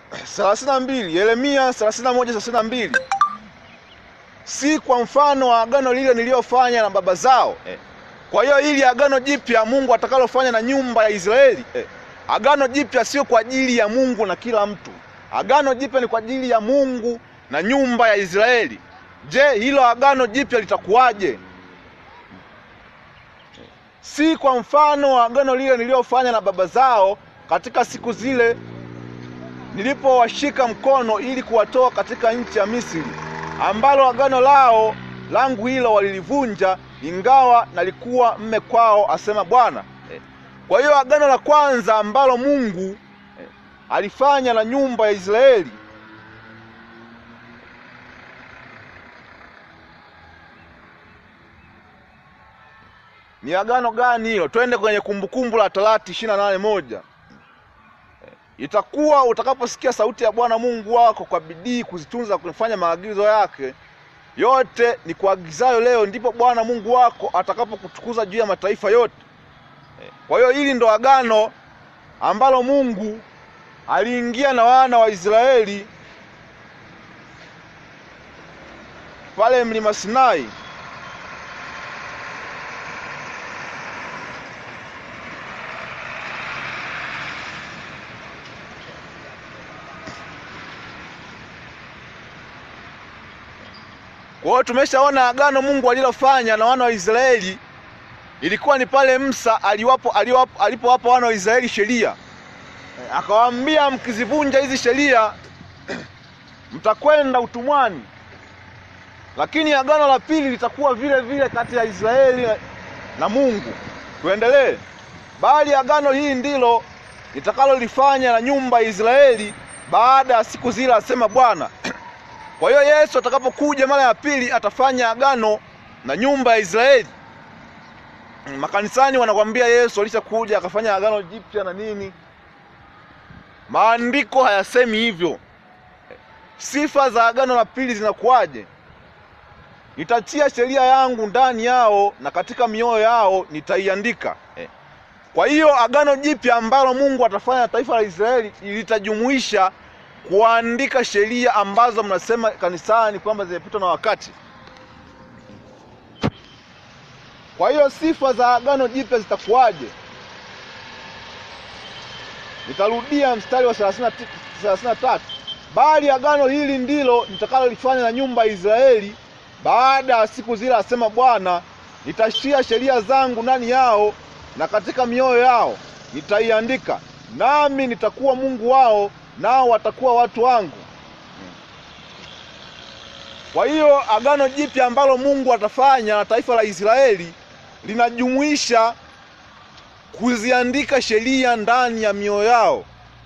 thelathini na mbili Yeremia thelathini na moja thelathini na mbili si kwa mfano wa agano lile niliyofanya na baba zao eh. Kwa hiyo ili agano jipya Mungu atakalofanya na nyumba ya Israeli eh. Agano jipya sio kwa ajili ya Mungu na kila mtu. Agano jipya ni kwa ajili ya Mungu na nyumba ya Israeli. Je, hilo agano jipya litakuwaje? Si kwa mfano wa agano lile niliyofanya na baba zao katika siku zile nilipowashika mkono ili kuwatoa katika nchi ya Misri, ambalo agano lao langu hilo walilivunja, ingawa nalikuwa mme kwao, asema Bwana. Kwa hiyo agano la kwanza ambalo Mungu alifanya na nyumba ya Israeli ni agano gani hilo? Twende kwenye Kumbukumbu la Torati ishirini na nane moja. Itakuwa utakaposikia sauti ya Bwana Mungu wako kwa bidii kuzitunza kufanya maagizo yake yote ni kuagizayo leo, ndipo Bwana Mungu wako atakapokutukuza juu ya mataifa yote. Kwa hiyo hili ndo agano ambalo Mungu aliingia na wana wa Israeli pale mlima Sinai. Kwa hiyo tumeshaona agano Mungu alilofanya na wana wa Israeli ilikuwa ni pale Musa aliwapo aliwapo alipowapa wana wa Israeli sheria, akawaambia mkizivunja hizi sheria mtakwenda utumwani. Lakini agano la pili litakuwa vile vile kati ya Israeli na Mungu. Tuendelee. Bali agano hili ndilo litakalolifanya na nyumba ya Israeli baada ya siku zile, asema Bwana. Kwa hiyo Yesu atakapokuja mara ya pili atafanya agano na nyumba ya Israeli. Makanisani wanakwambia Yesu alishakuja akafanya agano jipya na nini. Maandiko hayasemi hivyo. Sifa za agano la pili zinakuwaje? Nitatia sheria yangu ndani yao na katika mioyo yao nitaiandika. Kwa hiyo agano jipya ambalo Mungu atafanya na taifa la Israeli litajumuisha kuandika sheria ambazo mnasema kanisani kwamba zimepitwa na wakati. Kwa hiyo sifa za agano jipya zitakuwaje? Nitarudia mstari wa 33, bali agano hili ndilo nitakalolifanya na nyumba ya Israeli baada ya siku zile, asema Bwana, nitatia sheria zangu ndani yao na katika mioyo yao nitaiandika, nami nitakuwa Mungu wao nao watakuwa watu wangu. Kwa hiyo agano jipya ambalo Mungu atafanya na taifa la Israeli linajumuisha kuziandika sheria ndani ya mioyo yao.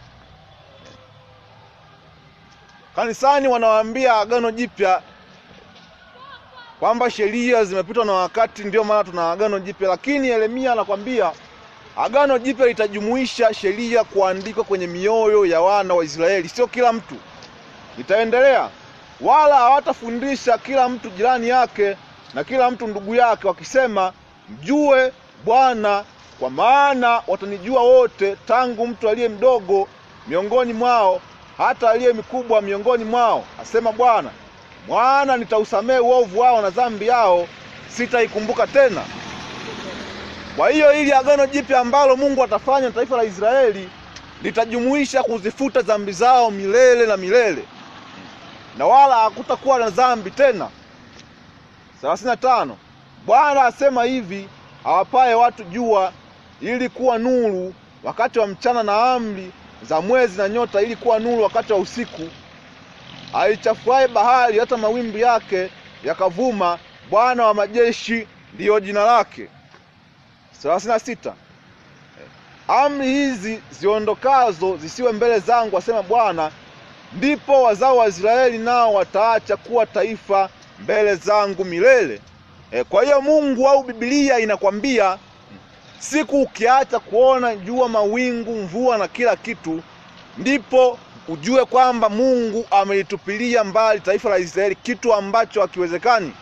Kanisani wanawaambia agano jipya kwamba sheria zimepitwa na wakati, ndio maana tuna agano jipya, lakini Yeremia anakwambia agano jipya litajumuisha sheria kuandikwa kwenye mioyo ya wana wa Israeli, sio kila mtu. Itaendelea, wala hawatafundisha kila mtu jirani yake na kila mtu ndugu yake, wakisema, mjue Bwana, kwa maana watanijua wote, tangu mtu aliye mdogo miongoni mwao hata aliye mkubwa miongoni mwao, asema Bwana. Mwana nitausamehe uovu wao na dhambi yao sitaikumbuka tena. Kwa hiyo ili agano jipya ambalo Mungu atafanya na taifa la Israeli litajumuisha kuzifuta dhambi zao milele na milele, na wala hakutakuwa na dhambi tena. thelathini na tano. Bwana asema hivi, awapaye watu jua ili kuwa nuru wakati wa mchana, na amri za mwezi na nyota ili kuwa nuru wakati wa usiku, aichafuaye bahari hata mawimbi yake yakavuma, Bwana wa majeshi ndiyo jina lake. thelathini na sita. Amri hizi ziondokazo zisiwe mbele zangu, asema Bwana, ndipo wazao wa Israeli nao wataacha kuwa taifa mbele zangu milele. E, kwa hiyo Mungu au Biblia inakwambia siku ukiacha kuona jua, mawingu, mvua na kila kitu, ndipo ujue kwamba Mungu amelitupilia mbali taifa la Israeli, kitu ambacho hakiwezekani.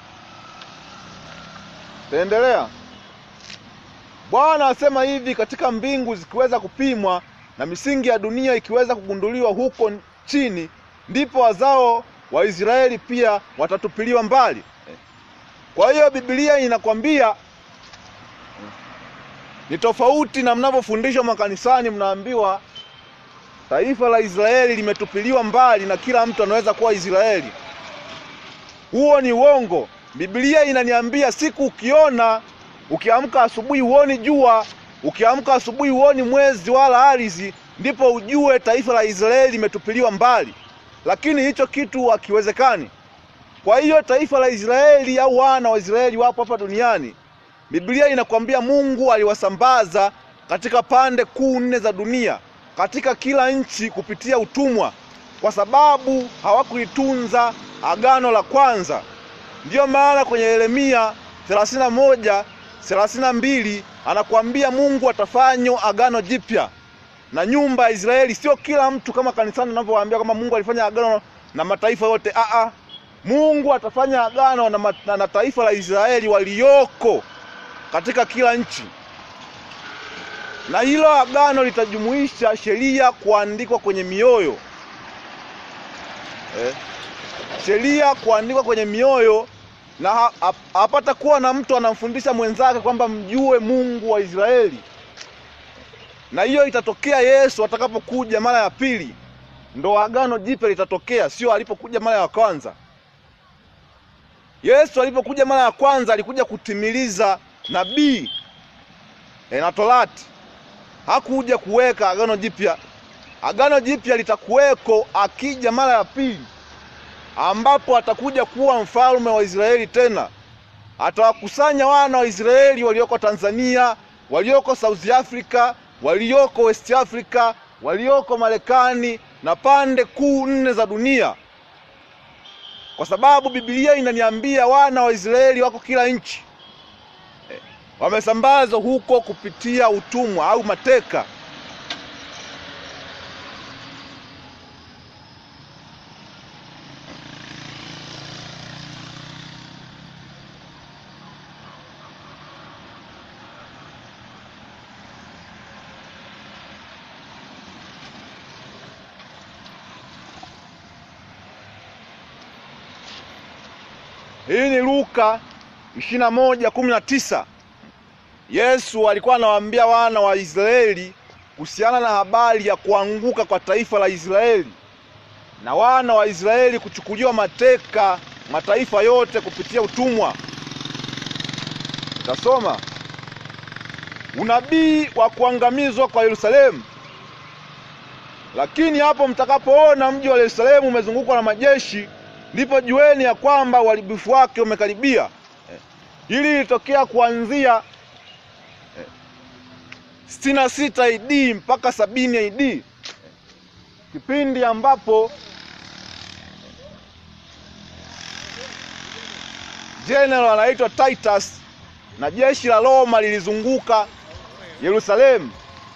Taendelea. Bwana asema hivi, katika mbingu zikiweza kupimwa na misingi ya dunia ikiweza kugunduliwa huko chini, ndipo wazao wa Israeli pia watatupiliwa mbali. Kwa hiyo Biblia inakwambia ni tofauti na mnavyofundishwa makanisani, mnaambiwa taifa la Israeli limetupiliwa mbali na kila mtu anaweza kuwa Israeli. Huo ni uongo. Biblia inaniambia siku ukiona, ukiamka asubuhi huoni jua, ukiamka asubuhi huoni mwezi wala ardhi, ndipo ujue taifa la Israeli limetupiliwa mbali, lakini hicho kitu hakiwezekani. Kwa hiyo taifa la Israeli au wana wa Israeli wapo hapa duniani. Biblia inakwambia Mungu aliwasambaza katika pande kuu nne za dunia, katika kila nchi kupitia utumwa, kwa sababu hawakulitunza agano la kwanza. Ndiyo maana kwenye Yeremia 31 32 anakuambia Mungu atafanya agano jipya na nyumba ya Israeli. Sio kila mtu kama kanisani anavyowaambia kama Mungu alifanya agano na mataifa yote. Aa, Mungu atafanya agano na, ma, na, na taifa la Israeli walioko katika kila nchi, na hilo agano litajumuisha sheria kuandikwa kwenye mioyo eh, sheria kuandikwa kwenye mioyo, na hapata kuwa na mtu anamfundisha mwenzake kwamba mjue Mungu wa Israeli. Na hiyo itatokea Yesu atakapokuja mara ya pili, ndo agano jipya litatokea, sio alipokuja mara ya kwanza. Yesu alipokuja mara ya kwanza alikuja kutimiliza nabii e, na Torati. Hakuja kuweka agano jipya. Agano jipya litakuweko akija mara ya pili, ambapo atakuja kuwa mfalme wa Israeli. Tena atawakusanya wana wa Israeli walioko Tanzania, walioko South Africa, walioko West Africa, walioko Marekani na pande kuu nne za dunia kwa sababu Biblia inaniambia wana wa Israeli wako kila nchi eh, wamesambazwa huko kupitia utumwa au mateka. Hii ni Luka ishirini na moja kumi na tisa. Yesu alikuwa anawaambia wana wa Israeli kuhusiana na habari ya kuanguka kwa taifa la Israeli na wana wa Israeli kuchukuliwa mateka mataifa yote kupitia utumwa. Utasoma unabii wa kuangamizwa kwa Yerusalemu. Lakini hapo mtakapoona mji wa Yerusalemu umezungukwa na majeshi ndipo jueni ya kwamba uharibifu wake umekaribia. Hili lilitokea kuanzia sitini na sita AD mpaka sabini AD, kipindi ambapo general anaitwa Titus na jeshi la Roma lilizunguka Yerusalemu.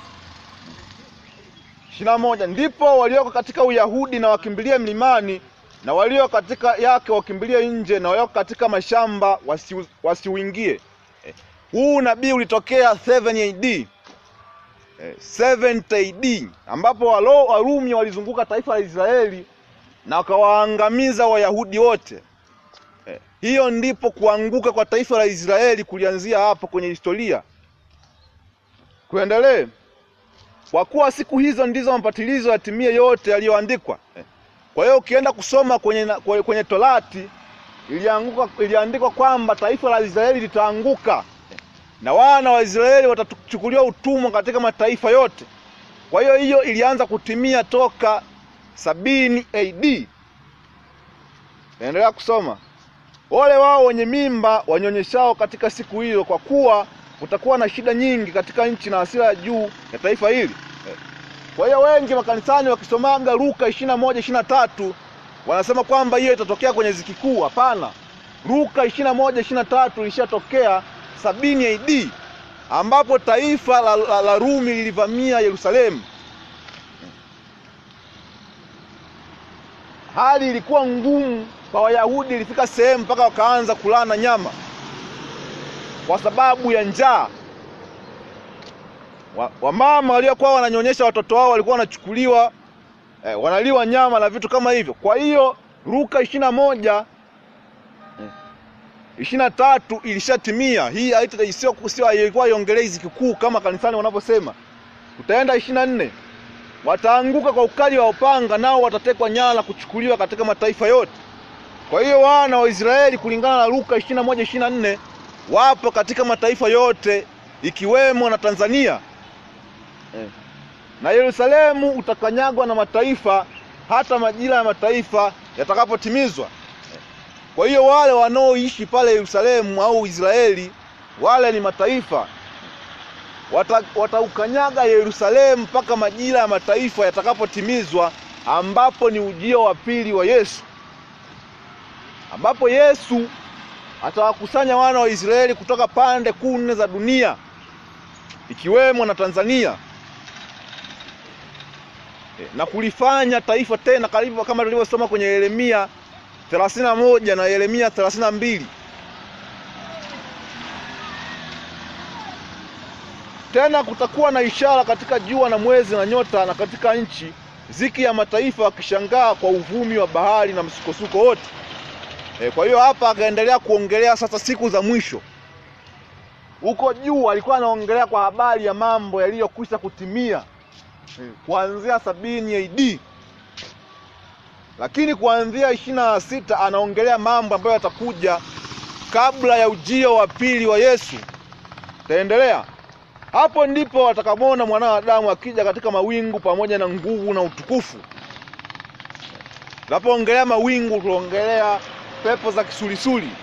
ishirini na moja ndipo walioko katika Uyahudi na wakimbilie mlimani na walio katika yake wakimbilie nje, na walioko katika mashamba wasiuingie. Eh, huu nabii ulitokea 7 AD, eh, 70 AD ambapo walo Warumi walizunguka taifa la Israeli na wakawaangamiza Wayahudi wote. Eh, hiyo ndipo kuanguka kwa taifa la Israeli kulianzia hapo kwenye historia. Kuendelee, kwa kuwa siku hizo ndizo mapatilizo yatimie yote yaliyoandikwa. Eh, kwa hiyo ukienda kusoma kwenye, kwenye Torati ilianguka iliandikwa kwamba taifa la Israeli litaanguka na wana wa Israeli watachukuliwa utumwa katika mataifa yote. Kwa hiyo hiyo ilianza kutimia toka sabini AD. Endelea kusoma. Wale wao wenye mimba wanyonyeshao katika siku hiyo, kwa kuwa kutakuwa na shida nyingi katika nchi na hasira ya juu ya taifa hili. Kwa hiyo wengi makanisani wakisomaga Luka ishirini na moja ishirini na tatu wanasema kwamba hiyo itatokea kwenye ziki kuu. Hapana, Luka ishirini na moja ishirini na tatu ilishatokea sabini AD ambapo taifa la, la, la Rumi lilivamia Yerusalemu. Hali ilikuwa ngumu kwa Wayahudi, ilifika sehemu mpaka wakaanza kulana nyama kwa sababu ya njaa. Wamama wa waliokuwa wananyonyesha watoto wao walikuwa wanachukuliwa eh, wanaliwa nyama na vitu kama hivyo. Kwa hiyo Luka ishirini na moja ishirini na tatu ilishatimia. Hii haita- sio sio ilikuwa iongelei ziki kuu kama kanisani wanavyosema. Utaenda ishirini na nne wataanguka kwa ukali wa upanga, nao watatekwa nyara na kuchukuliwa katika mataifa yote. Kwa hiyo wana wa Israeli kulingana na Luka ishirini na moja ishirini na nne wapo katika mataifa yote ikiwemo na Tanzania eh. Na Yerusalemu utakanyagwa na mataifa hata majira ya mataifa yatakapotimizwa. Kwa hiyo wale wanaoishi pale Yerusalemu au Israeli, wale ni mataifa, Wata- wataukanyaga Yerusalemu mpaka majira ya mataifa yatakapotimizwa, ambapo ni ujio wa pili wa Yesu, ambapo Yesu atawakusanya wana wa Israeli kutoka pande kuu nne za dunia ikiwemo na Tanzania E, na kulifanya taifa tena karibu kama tulivyosoma kwenye Yeremia 31 na Yeremia 32. Tena kutakuwa na ishara katika jua na mwezi na nyota na katika nchi, ziki ya mataifa wakishangaa kwa uvumi wa bahari na msukosuko wote. E, kwa hiyo hapa akaendelea kuongelea sasa siku za mwisho. Huko juu alikuwa anaongelea kwa habari ya mambo yaliyokwisha kutimia e, kuanzia sabini AD, lakini kuanzia ishirini na sita anaongelea mambo ambayo yatakuja kabla ya ujio wa pili wa Yesu. Taendelea hapo, ndipo watakamuona mwana wa Adamu akija katika mawingu pamoja na nguvu na utukufu. Tunapoongelea mawingu, tunaongelea pepo za kisulisuli